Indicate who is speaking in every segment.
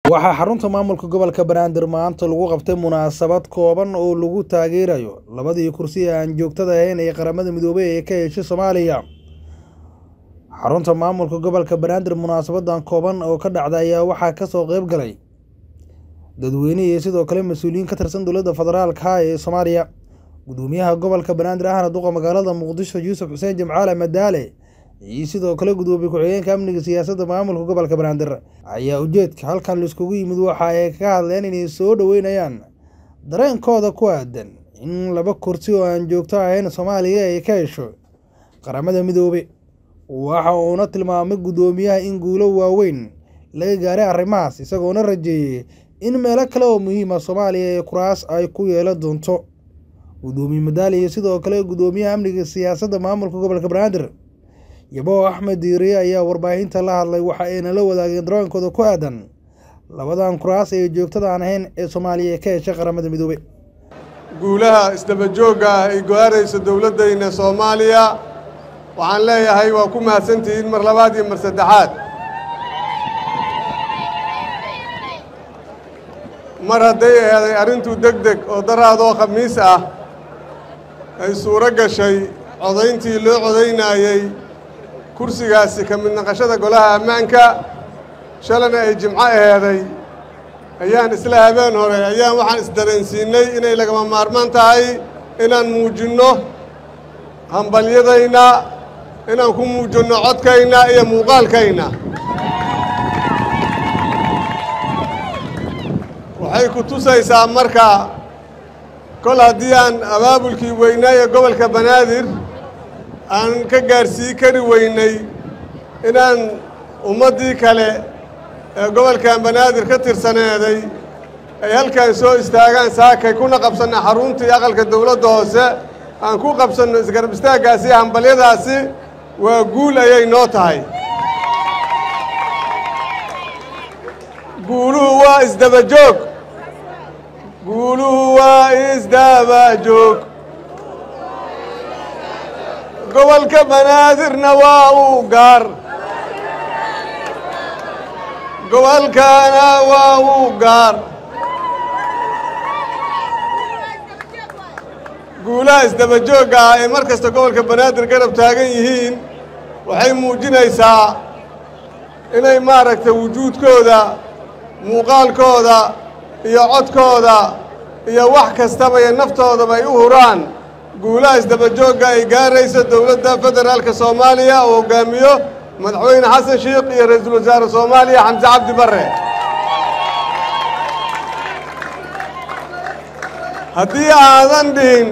Speaker 1: waxaa xarunta maamulka gobolka banaadir maanta lagu qabtay munaasabad kooban oo lagu taageerayo labadii kursi ee aan joogtada ahayn ee qaramada midoobay ee ka heshay soomaaliya xarunta maamulka gobolka banaadir munaasabadan kooban oo ka dhacda ayaa waxaa kasoo qeyb galay dadweyne iyo sidoo kale mas-uuliyiin ka tirsan dowladda federaalka ee soomaaliya gudoomiyaha gobolka banaadir ahna duqa magaalada muqdisho yuusuf xuseen jimcaale madaale iyo sidoo kale gudoomiye ku-xigeenka amniga siyaasadda maamulka gobolka banaadir ayaa ujeedka halkan laiskugu yimid waxa ay ka hadleen inay soo dhoweynayaan dareenkooda ku aadan in laba kursi oo aan joogto ahayn soomaaliya ay ka hesho qaramada midoobe waxa uuna tilmaamay guddoomiyaha in guulo waaweyn laga gaaray arrimahaas isagoona rajeeyey in meelo kale oo muhiima soomaaliya ee kuraas ay ku yeelan doonto gudoomiye madaali iyo sidoo kale guddoomiyaha amniga siyaasadda maamulka gobolka banaadir yabo axmed diiriye ayaa warbaahinta la hadlay waxa ayna la wadaageen darooyinkooda ku aadan labadan kuraas ee joogtada aan ahayn ee soomaaliya ka heshay qaramada midoobe
Speaker 2: guulaha isdaba joogga ah ay go-aarayso dowladdayna soomaaliya waxaan leeyahay waa ku mahadsantihiin mar labaad iyo mar saddexaad mar hadday eeday arrintuu deg deg oo daraadoo khamiis ah ay suuro gashay codayntii loo codaynaayey kursigaasi ka mid naqashada golaha ammaanka shalana ay jimco eeday ayaan isla habeen hore ayaan waxaan isdareensiinnay inay lagama maarmaan tahay inaan muujinno hambalyadayna inaan ku muujinno codkayna iyo muuqaalkayna waxay ku tusaysaa marka kol haddii aan abaabulkii weynaaye gobolka banaadir aan ka gaarsii kari weynay inaan ummaddii kale ee gobolkan banaadir ka tirsaneeday ay halkan soo istaagaan saakay kuna qabsanno xaruntii aqalka dowladda hoose aan ku qabsanno isgarab istaaggaasi hambalyadaasi waa guul ayay noo tahay guuluhu waa isdaba joog guuluhu waa isdaba joog gobolka banaadirna waa uu gaar gobolkana waa uu gaar guulaha isdaba joogga ah ee mar kasta gobolka banaadir garab taagan yihiin waxay muujinaysaa inay maaragtay wujuudkooda muuqaalkooda iyo codkooda iyo wax kastaba iyo naftoodaba ay u huraan guulaha isdaba joogga ay gaarayso dowladda federaalka soomaaliya oo hoggaamiyo madaxweyne xasan sheikh iyo ra-iisul wasaare soomaaliya xamse cabdi barre haddii aadan dhihin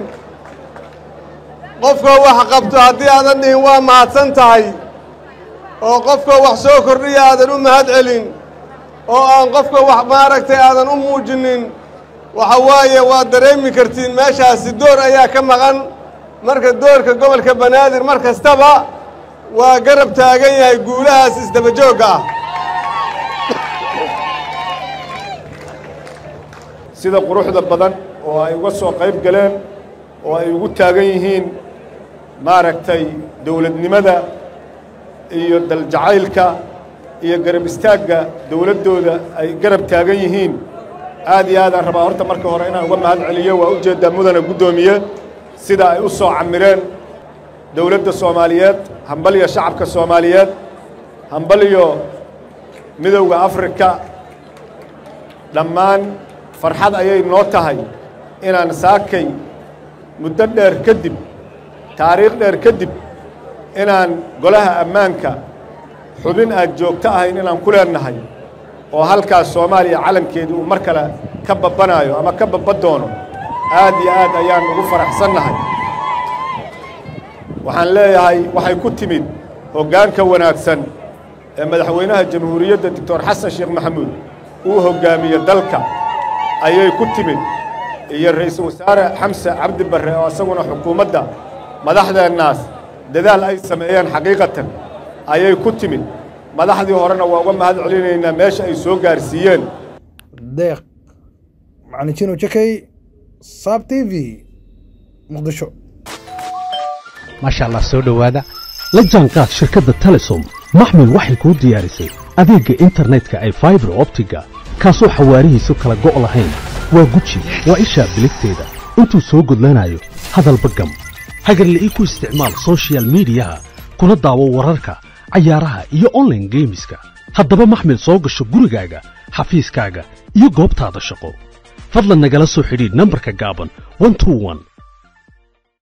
Speaker 2: qofka wax qabto haddii aadan dhihin waa mahadsan tahay oo qofka wax soo kordhiya aadan u mahad celin oo aan qofka wax maaragtay aadan u muujinin waxa waaye waad dareemi kartiin meeshaasi door ayaa ka maqan marka doorka gobolka banaadir mar kastaba waa garab taagan yahay guulahaas isdaba joogga ah
Speaker 3: sida quruxda badan oo ay uga soo qayb galeen oo ay ugu taagan yihiin maaragtay dowladnimada iyo daljacaylka iyo garab istaagga dowladdooda ay garab taagan yihiin aad iyo aadaan rabaa horta marka hore inaan uga mahad celiyo waa ujeeddaa mudana guddoomiye sida ay u soo camireen dowladda soomaaliyeed hambaliyo shacabka soomaaliyeed hambaliyo midowda afrika dhammaan farxad ayay noo tahay inaan saakay muddo dheer kadib taariikh dheer kadib inaan golaha ammaanka xubin aad joogto ahayn inaan ku leennahay oo halkaas soomaaliya calankeedii uu mar kale ka babbanaayo ama ka babba doono aad iyo aad ayaan ugu faraxsannahay waxaan leeyahay waxay ku timid hoggaanka wanaagsan ee madaxweynaha jamhuuriyadda doctor xasan sheekh maxamuud uu hoggaamiye dalka ayay ku timid iyo ra'iisul wasaare xamse cabdi barre oo isaguna xukuumadda madaxdeennaas dadaal ay sameeyeen xaqiiqatan ayay ku timid madaxdii horena waa uga mahad celinaynaa meesha ay soo gaarsiiyeen
Speaker 1: deeq macalin jino jakay saab t v muqdisho
Speaker 4: maasha allah soo dhowaada la jaanqaad shirkadda telesom maxmil waxay kuu diyaarisay adeegga internetka ee faibar optiga
Speaker 5: kaasoo xawaarihiisu kala go' lahayn waa guji waa ishaa biligteeda intuu soo gudlanayo hadalba gam hagarle ii ku isticmaal soshiyal miidiyaha kuna daawo wararka cayaaraha iyo onlaine geemiska haddaba maxmil soo gasho gurigaaga xafiiskaaga iyo goobtaada shaqo fadlan nagala soo xidhiidh nambarka gaaban